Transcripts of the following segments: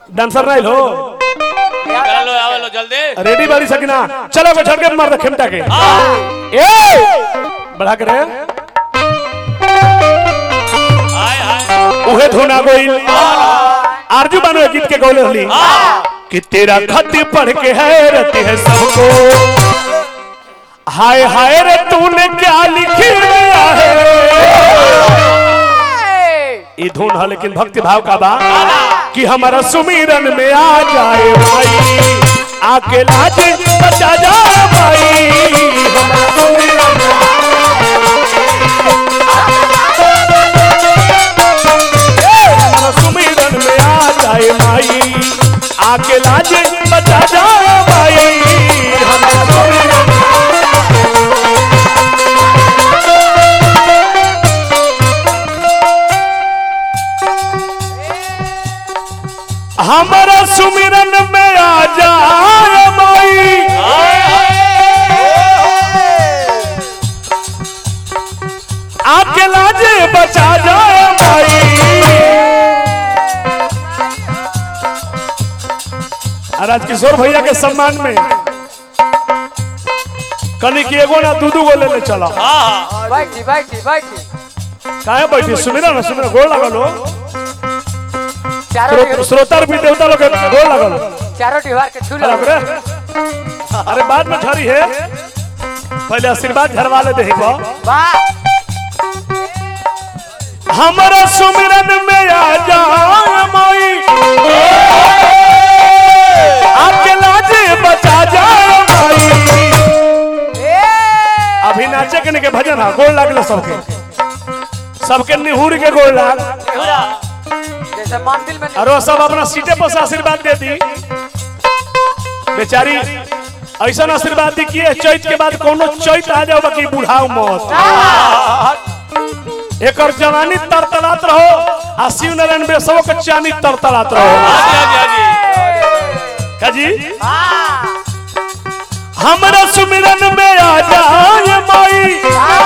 Dancer नहीं हो चलो लो आवे लो जल्दी रेडी बारी सकिना चलो को छड़ के मार दे खेमटा के हाँ ए बढ़ा करे हाय हाय उहे धोना गोइल आरजू बानो गीत के गौले होली कि तेरा खत पढ़ के हैरत है सबको हाय हाय रे तूने क्या लिख दिया है ये धुन है लेकिन भक्ति भाव का बा कि हमारा सुमिरन में आ जाए भाई आके लाज बचा जा भाई हमारा सुमिरन में हमारा सुमिरन में आ जाए भाई आके लाज बचा जा भाई हमारा सुमिरन में हमारा सुमिरन में आ जाए माई आके लाजे बचा जाए माई राज किशोर भैया के सम्मान में कनी की एगो ना दू दू गो ले ले चला हाँ बैठी बैठी बैठी काहे बैठी सुमिरा ना सुमिरा गोड़ लगल हो चारों श्रो- श्रोता भी देवता लोग के गोड़ लगल चारों दीवार के छू लो अरे रे। अरे बाद में झरी है पहले आशीर्वाद झरवा ले दे वाह हमारा सुमिरन में आ जा माई आपके लाजे बचा जा माई अभी नाचे के के भजन है गोड़ लागल सबके सबके निहुर के गोड़ लाग जैसे मंदिर में और वो सब अपना सीटे पर से आशीर्वाद दे दी बेचारी ऐसा आशीर्वाद दी कि ये चैत के बाद कोनो चैत आ जाओ बाकी बुढ़ाओ मत एकर जवानी तरतरात रहो आ शिव नारायण बेसवो के चानी तरतरात रहो हाँ जी हाँ का जी हमरा सुमिरन में आ जाए माई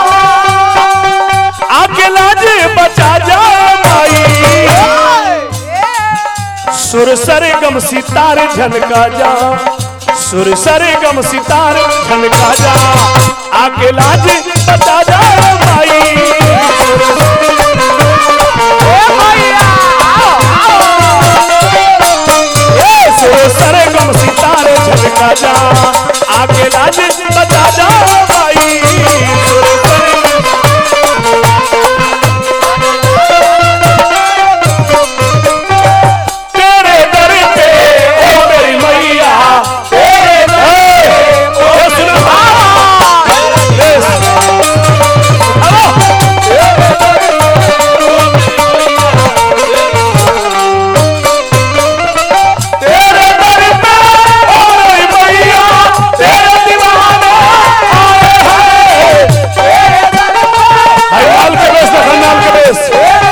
आके लाजे बचा जा माई सुर सरे गम सितार झनका जा सुर सरे गम सितार झनका जा आके लाजे बचा जा माई ए, सुर सरे गम सितार झनका जा आके लाजे बचा जा माई सुर सरे तेरे दर पे ओ मेरी मैया तेरे दर पे ओ सुनो यस तेरे दर पे ओ मेरी मैया तेरे दीवाने आए हैं हाय लाल के बेस देखो लाल के बेस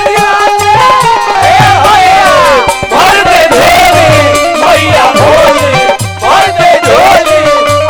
भर दे झोली मैया भोली भर दे झोली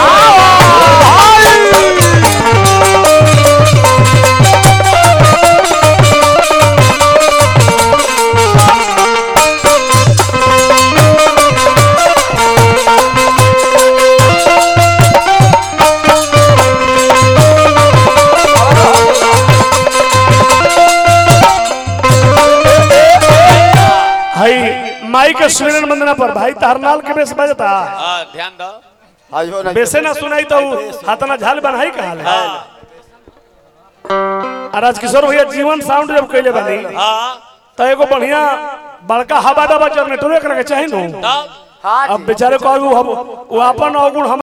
हाय माई के सुमिरन वंदना पर भाई तारनाल के बेस बजता हाँ ध्यान दो आज हो ना बेसे ना सुनाई तो हाथना झाल बनाई कहा ले आ राजकिशोर भैया जीवन साउंड जब कैले बनी हाँ तो एगो बढ़िया बड़का हवा दबा जनरेटर एकरा के चाही नु तब हाँ अब बेचारे को वो अपन अवगुण हम